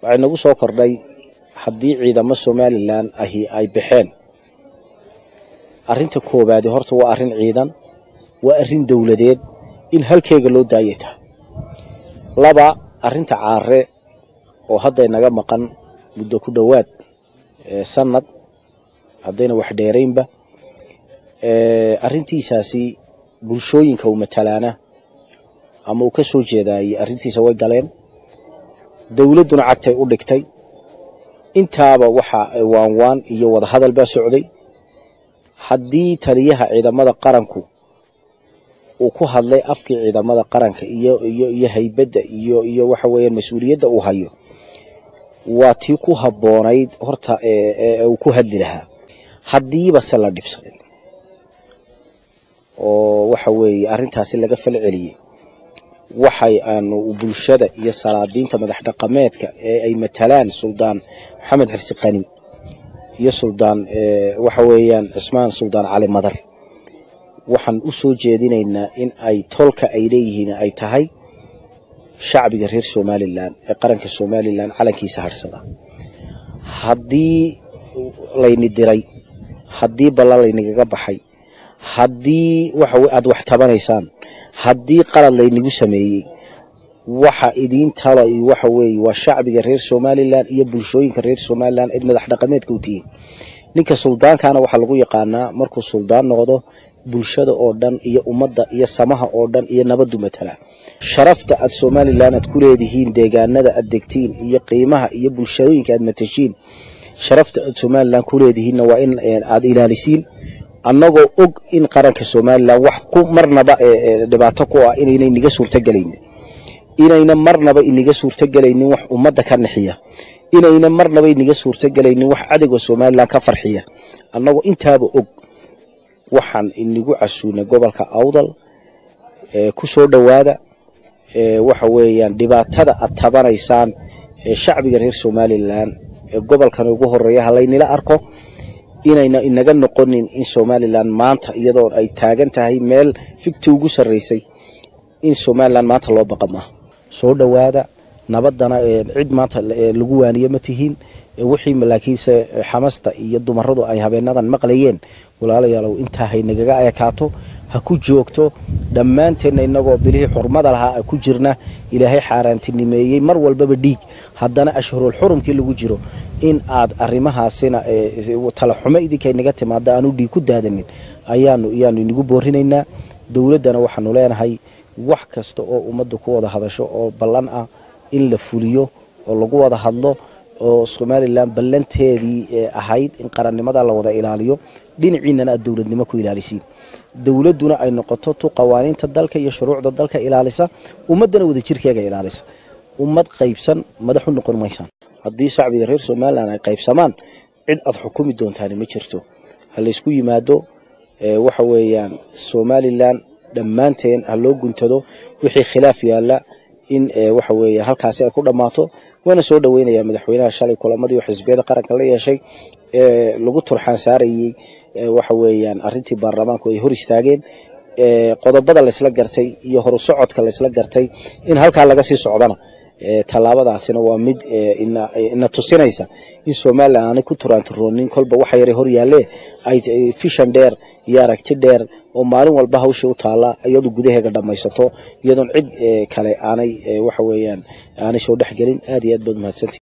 waxay nagu soo kordhay haddii ciidamo somalilan ahi ay baxeen arrinta koowaadi horta waa arrin ciidan waa arrin dowladeed in halkeega loo daayay tahay laba arrinta caare oo hadday naga maqan muddo ku dhowaad sanad haddayna wax dheeraynba arrintiisaasi bulshooyinka uu matalaana ama uu ka soo jeedaayey arrintiisa way galeen dowladduna cagtay u dhigtay intaaba waxa waanwaan iyo wadahadal baa socday haddii taliyaha ciidamada qaranku uu ku hadlay afkii ciidamada qaranka iyo iyo iyo haybadda iyo iyo waxa weeyaan mas-uuliyadda uu hayo waa tii ku habboonayd horta ee uu ku hadli lahaa haddiiba se la dhibsaday oo waxa weeye arrintaasi laga fal celiyey waxay aanu bulshada iyo salaadiinta madax dhaqameedka ee ay matalaan suldaan maxamed xirsi qani iyo suldaan waxa weeyaan cismaan suldaan cali madar waxaan u soo jeedinaynaa in ay tolka ay leeyihiin ay tahay shacbiga reer somalilan ee qaranka somalilan calankiisa hadhsada haddii layni diray haddii ballan laynagaga baxay haddii waxa aad wax tabanaysaan haddii qalad laynagu sameeyey waxa idiin talay waxa weeye waa shacbiga reer somalilan iyo bulshooyinka reer somalilan cid madax dhaqameedka u tihiin ninka suldaankaana waxaa lagu yaqaanaa markuu suldaan noqdo bulshada oo dhan iyo ummadda iyo samaha oo dhan iyo nabaddu matala sharafta aad somalilan aad ku leedihiin deegaanada aad degtiin iyo qiimaha iyo bulshooyinka aad matashiin sharafta aad somalilan ku leedihiinna waa in aad ilaalisiin annagoo og in qaranka somalilan wax ku marnaba dhibaato ku ah inaynay niga suurtogelaynin inayna marnaba iniga suurtogelaynin wax ummadda ka nixiya inayna marnaba iniga suurtogelaynin wax cadowga somalilan ka farxiya annagoo intaaba og waxaan inigu casuunay gobolka awdal ku soo dhowaada waxa weeyaan dhibaatada aad tabanaysaan ee shacbiga reer somalilan ee gobolkan ugu horeeya halaynila arko inayna inaga noqonin in somalilan maanta iyadoo ay taagan tahay meel figti ugu sarraysay in somalilan maanta loo baqa maaha soo dhowaada nabadana cid maanta lagu waaniye ma tihiin wixii laakiinse xamasta iyo dumaradu ay habeenadan maqlayeen walaalayaalow intaa haynagaga ekaato ha ku joogto dhammaanteenna inagoo bilihii xurmada lahaa ku jirna ilaahay xaaraantinimeeyey mar walbaba dhiig haddana ashhurul xurumkii lagu jiro in aad arrimahaasina talaxumo idinka inaga timaado aanu dhiig ku daadanin ayaanu iyaanu inigu boorinaynaa dowladdana waxaanu leenahay wax kasta oo ummaddu ku wada hadasho oo ballan ah in la fuliyo oo lagu wada hadlo oo somalilan ballanteedii ahayd in qarannimada la wada ilaaliyo dhinaciinana aad dowladnimo ku ilaalisiin dowladduna ay noqoto tu qawaaniinta dalka iyo shuruucda dalka ilaalisa ummaddana wadajirkeega ilaalisa ummad qaybsan madax u noqon maysaan haddii shacbiga reer somalilan ay qaybsamaan cid aad xukumi doontaani ma jirto ha laysku yimaado waxa weeyaan somalilan dhammaanteen ha loo guntado wixii khilaaf yaalla in waxa weeyaan halkaasi ay ku dhammaato waana soo dhoweynayaa madaxweynaha shalay kulamadii oo xisbiyada qaranka la yeeshay ee lagu turxaan saarayey waxa weeyaan arrintii baarlamaanku ay hor istaageen qodobada laysla gartay iyo horu socodka laysla gartay in halkaa laga sii socdana tallaabadaasina waa mid ina tusinaysa in somalilan aanay ku turaanturoonin kolba waxa yara hor yaalle ay fishan dheer iyo aragti dheer oo maalin walba hawsha u taalla iyadu gudaheega dhammaysato iyadoon cid kale aanay waxa weeyaan aanay soo dhex gelin aad iyo aad baad mahadsantii